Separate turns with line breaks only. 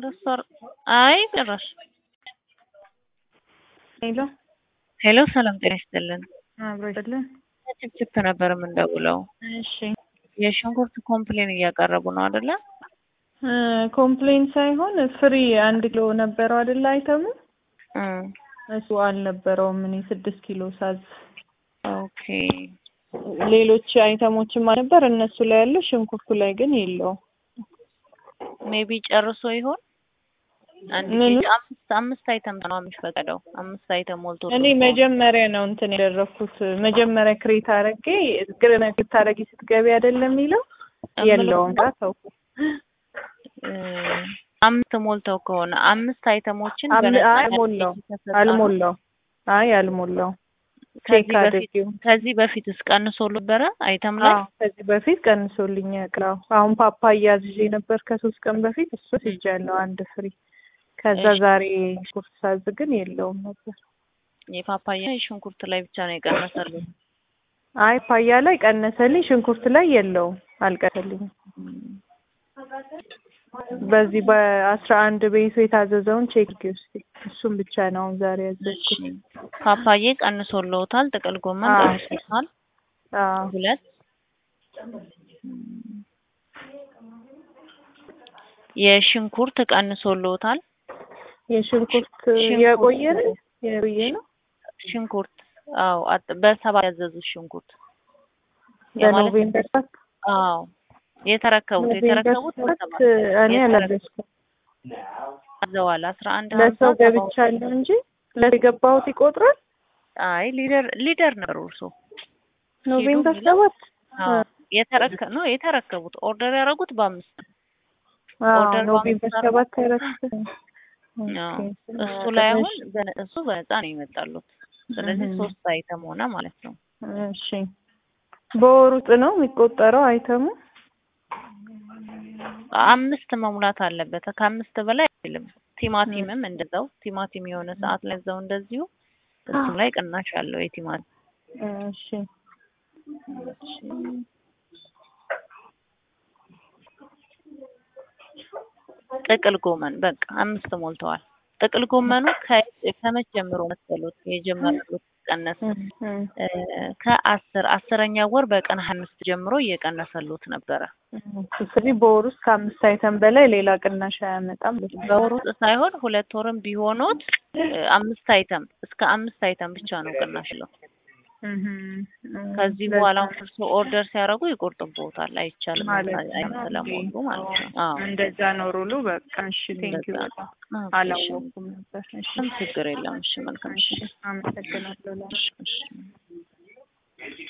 ኧረ እሷ አይ ጭራሽ
ሄሎ
ሄሎ ሰላም ጤና ይስጥልን።
አብሮ አይደለም።
ችፕችፕ ነበር የምንደውለው።
እሺ
የሽንኩርት ኮምፕሌን እያቀረቡ ነው አይደለ?
እ ኮምፕሌን ሳይሆን ፍሪ አንድ ኪሎ ነበረው አይደለ አይተሙ
እ
እሱ አልነበረውም። እኔ ስድስት ኪሎ ሳዝ
ኦኬ
ሌሎች አይተሞችማ ነበር እነሱ ላይ ያለ ሽንኩርቱ ላይ ግን የለውም።
ሜቢ ጨርሶ ይሆን? አንድ
ምኑ?
ኬጅ አምስት አምስት አይተም ነው የሚፈቀደው። አምስት አይተም ሞልቶ
እኔ መጀመሪያ ነው እንትን ያደረኩት መጀመሪያ ክሬት አረጌ ግርነ ክታረጊ ስትገቢ አይደለም የሚለው የለውም ጋር ተው
እ አምስት ሞልተው ከሆነ አምስት አይተሞችን
አም-
በነፃ
አይ ሞላው
ተሰጣ ነው።
አልሞላው አይ አልሞላው
ከዚህ
ቼክ
በፊት
አድርጊው
ከዚህ በፊትስ ቀንሶ ነበረ አይተም ላይ
አዎ ከዚህ በፊት ቀንሶልኝ ያቅራው አሁን ፓፓያ አዝዤ ነበር ከሶስት ቀን በፊት እሱ ስጃለሁ አንድ ፍሪ ከዛ
እሺ።
ዛሬ ሽንኩርት ሳዝ ግን የለውም ነበር
የፓፓያ የሽንኩርት ላይ ብቻ ነው የቀነሰልኝ።
አይ ፓያ ላይ ቀነሰልኝ ሽንኩርት ላይ የለውም አልቀነሰልኝም በዚህ በአስራ አንድ ቤቱ የታዘዘውን ቼክ አድርጊው እስኪ እሱም ብቻ ነው አሁን ዛሬ ያዘዝኩት
ፓፓዬ ቀንሶልዎታል፣ ጥቅል ጎመን
አዎ።
ቀንሶታል
አዎ
ሁለት የሽንኩርት ቀንሶልዎታል።
የሽንኩርት
ሽንኩርት
የቆየ ነው የቆየ ነው
ሽንኩርት አዎ፣ አጥ- በሰባ ያዘዙት ሽንኩርት የማለት
በኖቬምበር ሰባት
አዎ፣ የተረከቡት
ኖቬምበር
የተረከቡት
ሰባት
በሰባ
እኔ አላዘዝኩም
አዘዋል አስራ አንድ
ለሰው
ሀምሳ ሰባ
ገብቻለሁ እንጂ ለሰው የገባሁት ይቆጥራል
አይ ሊደር ሊደር ነበሩ እርሶ
ኖቬምበር
ሄዱ
ሰባት
አዎ የተረከ ነው የተረከቡት ኦርደር ያደረጉት በአምስት
አዎ
ኦርደር
ኖቬምበር
በአምስት
ሰባት ያረክ
አዎ እሱ ላይ አሁን በነ- እሱ በነፃ ነው የመጣሉት። ስለዚህ
እህ።
ሶስት አይተም ሆነ ማለት ነው።
እሺ በወር ውስጥ ነው የሚቆጠረው አይተሙ
አምስት መሙላት አለበት። ከአምስት በላይ አይልም። ቲማቲምም እንደዛው ቲማቲም የሆነ ሰዓት ላይ እዛው እንደዚሁ እሱም ላይ ቅናሽ አለው የቲማቲም
እሺ
ጥቅል ጎመን በቃ አምስት ሞልተዋል። ጥቅል ጎመኑ ከ- ከመቼ ጀምሮ መሰሉት የጀመሩት ቀነስ
እህ፣ እህ፣
እ፣ ከአስር አስረኛ ወር በቀን ሀያ አምስት ጀምሮ እየቀነሰሉት ነበረ።
እህ። ስለዚህ በወር ውስጥ ከአምስት አይተም በላይ ሌላ ቅናሽ አያመጣም
በወር ውስጥ ሳይሆን ሁለት ወርም ቢሆኑት እ፣ አምስት አይተም እስከ አምስት አይተም ብቻ ነው ቅናሽ ለው።
እህ፣ እህ።
ከዚህ በኋላ አሁን እርስዎ ኦርደር ሲያደርጉ ይቆርጥቦታል። አይቻልም
ማለት
አይተም
ነው።
ስለሞሉ ማለት ነው። አዎ
እንደዛ ነው ሩሉ። በቃ እሺ፣ ቴንኪው
እንደዛ
በጣም
ነው። እሺ፣
አላወኩም ነበር። እሺ፣
ምንም ችግር የለም። እሺ መልካም እሺ
አመሰግናለሁ።
እሺ፣ እሺ